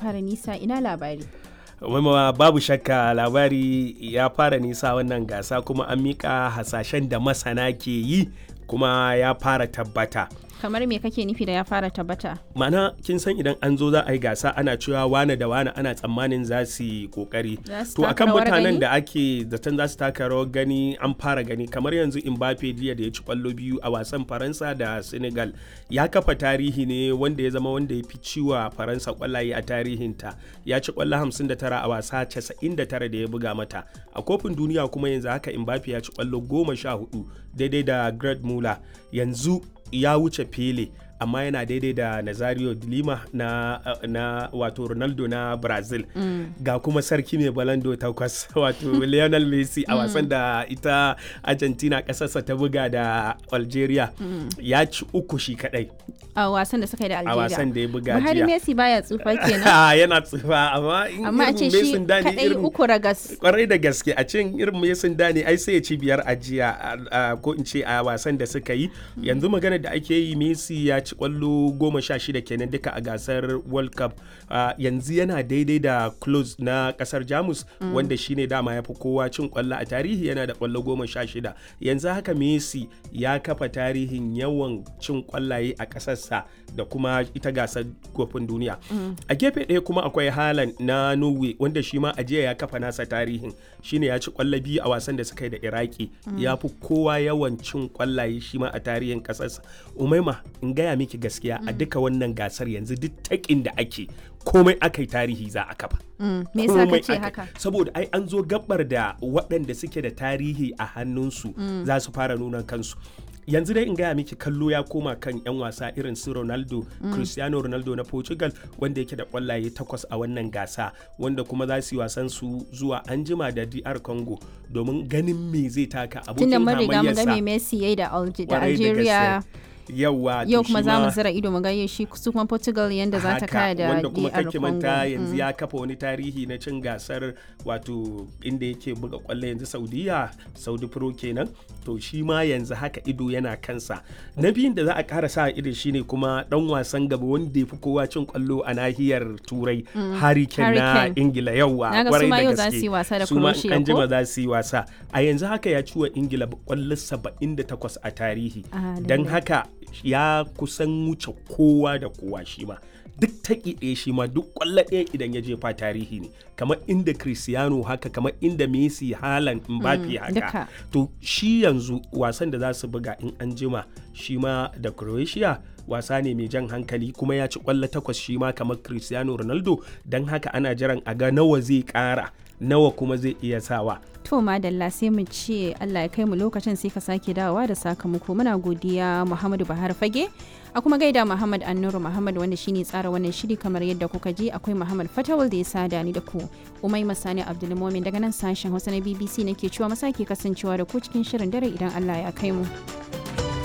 fara nisa ina labari. Waimawa babu shakka labari ya fara nisa wannan gasa kuma an mika hasashen da masana ke yi kuma ya fara tabbata. Kamar me kake nufi da ya fara tabbata? Mana kin san idan an zo za a yi gasa ana cewa wane da wane ana tsammanin za su yi kokari. Za su To taka akan rawar mutanen gani? da ake zaton za su taka rawar gani an fara gani kamar yanzu Mbappe jiya da ya ci kwallo biyu a wasan Faransa da Senegal ya kafa tarihi ne wanda ya zama wanda ya fi ciwa Faransa kwallaye a tarihinta ya ci kwallo 59 a wasa 99 da ya buga mata a kofin duniya kuma yanzu haka Mbappe ya ci kwallo 14 daidai da Greg Muller yanzu ya wuce Pele amma yana daidai da Nazario de Lima na, na wato Ronaldo na Brazil ga kuma sarki mai balando takwas wato Lionel Messi a wasan da ita Argentina kasarsa ta buga da Algeria ya ci uku shi kadai A wasan da suka yi da a Algeria. wasan da ya buga Buhari jiya Messi baya tsufa kenan. yana tsufa amma in Amma a irin ce shi Mason da ne kadai irin uku ragas. kwarai da gaske a cin irin Mason da ne ai sai ya ci biyar a jiya a- a- ko in ce a wasan da suka yi yanzu magana da ake yi Messi ya ci kwallo goma sha shida kenan duka a gasar World Cup Ah, yanzu yana daidai da close na kasar Jamus wanda shine dama ya fi kowa cin kwallo a tarihi yana da kwallo goma sha shida yanzu haka Messi ya kafa tarihin yawan cin kwallaye a kasarsa da kuma ita gasar kofin duniya a gefe ɗaya kuma akwai Haaland na Norway wanda shi ma a jiya ya kafa nasa tarihin shine ya ci kwallo biyu a wasan da suka yi da Iraki ya fi kowa yawan cin kwallaye shi ma a tarihin kasarsa Umaima in gaya miki gaskiya a duka wannan gasar yanzu duk takin da ake komai aka yi tarihi za a kafa Mm, Me yasa komai kace aka- haka? saboda ai an zo gabar da waɗanda suke da tarihi a hannunsu za su fara nuna kansu yanzu dai in gaya miki kallo ya koma kan 'yan wasa irin su ronaldo cristiano ronaldo na portugal wanda yake da kwallaye takwas a wannan gasa wanda kuma za su yi wasan su zuwa anjima da dr congo domin ganin me zai taka Tunda abokin mun riga mun ga me hamayyarsa Messi yayi da Alge- da Kwarai da Algeria. gaske. yawa Yau to kuma shi za mu ma- zira ido mu ga shi su kuma Portugal yanda za ta haka, kaya da wanda kuma DR kake Congo. manta yanzu Mm. ya kafa wani tarihi na cin gasar wato inda yake buga kwallo yanzu saudiya saudi pro kenan to shi ma yanzu haka ido yana kansa na biyun da za a kara sa ido shine kuma dan wasan gaba wanda ya fi kowa cin kwallo a nahiyar turai harry kane na Harry Kane. ingila yawa Na ga kwarai su ma da yau za gaske. su yi wasa da Su ma in Croatia, an jima ko? za su yi wasa a yanzu haka ya ci wa ingila kwallo 78 a tarihi Ah, don lallai. haka ya kusan wuce kowa da kowa shi ma duk taƙi ɗaya shi ma duk ƙwallo ɗaya idan ya jefa tarihi ne kamar inda Cristiano haka kamar inda Messi Haaland Mbappe haka duka. to shi yanzu wasan da za su buga in an jima shi ma da Croatia wasa ne mai jan hankali kuma ya ci ƙwallo takwas shi ma kamar Cristiano Ronaldo don haka ana jiran a ga nawa zai ƙara nawa kuma zai iya sawa To madalla sai mu ce Allah ya kai mu lokacin sai ka sake dawowa da sakamako muna godiya Muhammadu Bahar Fage a kuma gaida Muhammad Annuru Muhammad wanda shine tsara wannan shiri kamar yadda kuka ji akwai Muhammad Fatawal da ya sada ni da ku Umai Masani Abdulmumin daga nan sashen Hausa na BBC nake cewa masake kasancewa da ku cikin shirin dare idan Allah ya kai mu.